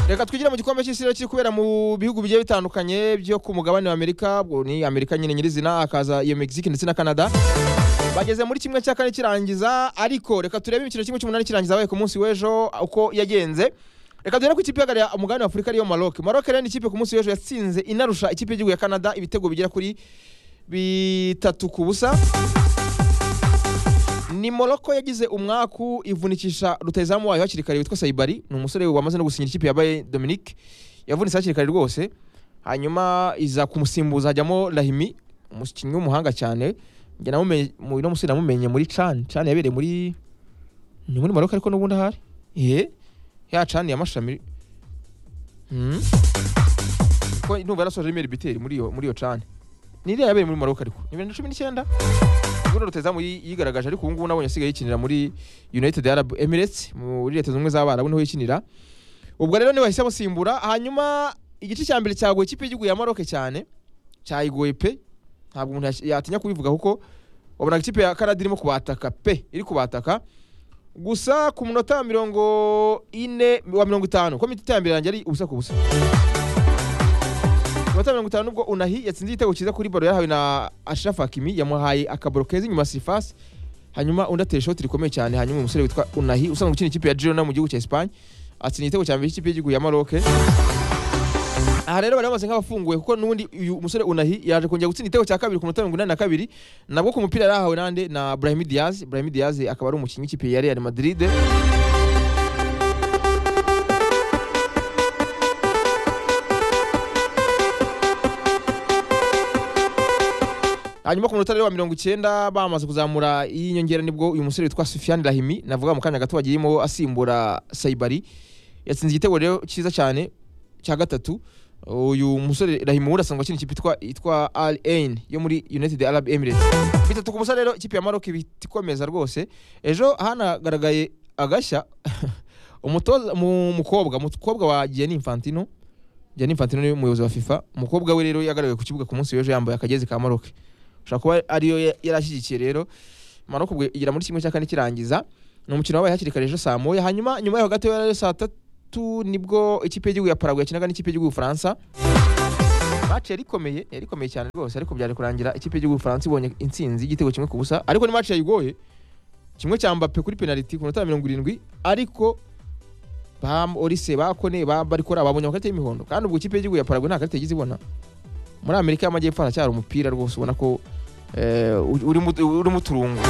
reka twigire mu gikombe cy'isi rero kiri kubera mu bihugu bigiye bitandukanye byo ku mugabane wa amerika ubwo ni amerika nyine nyirizina hakaza iyo mexique ndetse na canada bageze muri kimwe cya kane kirangiza ariko reka turebe imikino kimwe cy'umunani kirangiza wabaye ku munsi w'ejo uko yagenze reka duhere ku ikipe ihagarariye umugabane wa afurika ariyo maroc maroc rero ni ikipe ku munsi w'ejo yatsinze inarusha ikipe y'igihugu ya canada ibitego bigera kuri bitatu ku busa ni moroko yagize umwaku ivunikisha rutayizamu wayo hakiri kare witwa sayibari ni umusore wamaze no gusinyira ikipe yabaye dominique yavunitse hakiri kare rwose hanyuma iza kumusimbuza hajyamo rahimi umukinnyi w'umuhanga cyane njye namumenye mu- uno musore namumenye muri cani cani yabereye muri ni muri maroka ariko n'ubundi ahari ye ya cani ya mashami Hmm? ko ndumva yarasoje rimwe biteri muri iyo muri iyo cani ni iriya yabereye muri maroka ariko ni bibiri na cumi n'icyenda ubundi rutazamu yi- yigaragaje ariko ubu ngubu nabonye asigaye yikinira muri united arab emirates muri leta zunze ubumwe z'abarabu niho yikinira ubwo rero niwe bahise bamusimbura hanyuma igice cya mbere cyagoye ikipe y'igihugu ya maroke cyane cyayigoye pe ntabwo umuntu yash- yatinya kubivuga kuko wabonaga ikipe ya kanada irimo kubataka pe iri kubataka gusa ku munota wa mirongo ine wa mirongo itanu ko minota ya mbere yanjye ari ubusa ku busa minota mirongo itanu ubwo unahi yatsinze igitego cyiza kuri baro yahawe na ashraf hakimi yamuhaye akaboro keza inyuma ya sifasi hanyuma undi atera ishoti rikomeye cyane hanyuma uyu musore witwa unahi usanzwe ukina ikipe ya girona mu gihugu cya esipanye atsinda igitego cya mbere cy'ikipe y'igihugu ya maroke aha rero bari bamaze nk'abafunguye kuko n'ubundi uyu musore unahi yaje kongera gutsinda igitego cya kabiri ku minota mirongo inani na kabiri nabwo ku mupira yarahawe nande na brahim diaz brahim diaz akaba ari umukinnyi w'ikipe ya real madrid hanyuma ku munota rero wa mirongo icyenda bamaze kuzamura y'inyongera nibwo uyu musore witwa Sufiane Rahimi navuga mu kanya gato wagiyemo asimbura Saibari yatsinze igitego rero cyiza cyane cya gatatu uyu musore Rahimi ubundi asanzwe akina ikipe yitwa- yitwa Al Ain yo muri United Arab Emirates bitatu ku musore rero ikipe ya Maroc ibita ikomeza rwose ejo hanagaragaye agashya umutoza mu mukobwa mukobwa wa Gianni Infantino Gianni Infantino ni umuyobozi wa FIFA umukobwa we rero yagaragaye ku kibuga ku munsi w'ejo yambaye akagezi ka Maroc ushobora kuba ariyo ya- yari ashyigikiye rero Maroc ubwo igera muri kimwe cya kane kirangiza ni umukino wabaye hakiri kare ejo saa moya hanyuma nyuma yaho gato yari saa tatu nibwo ikipe y'igihugu ya Paraguay yakinaga n'ikipe y'igihugu y'Ubufaransa match yari ikomeye yari ikomeye cyane rwose ariko byari kurangira ikipe y'igihugu y'Ubufaransa ibonye intsinzi y'igitego kimwe ku busa ariko ni match yayigoye kimwe cya Mbappe kuri penalty ku minota ya mirongo irindwi ariko ba Orise bakone bari kora babonye amakarita y'imihondo kandi ubwo ikipe y'igihugu ya Paraguay nta karita yagize ibona muri Amerika y'Amajyepfo haracyari umupira rwose ubona ko eh, urimo urimo uturungo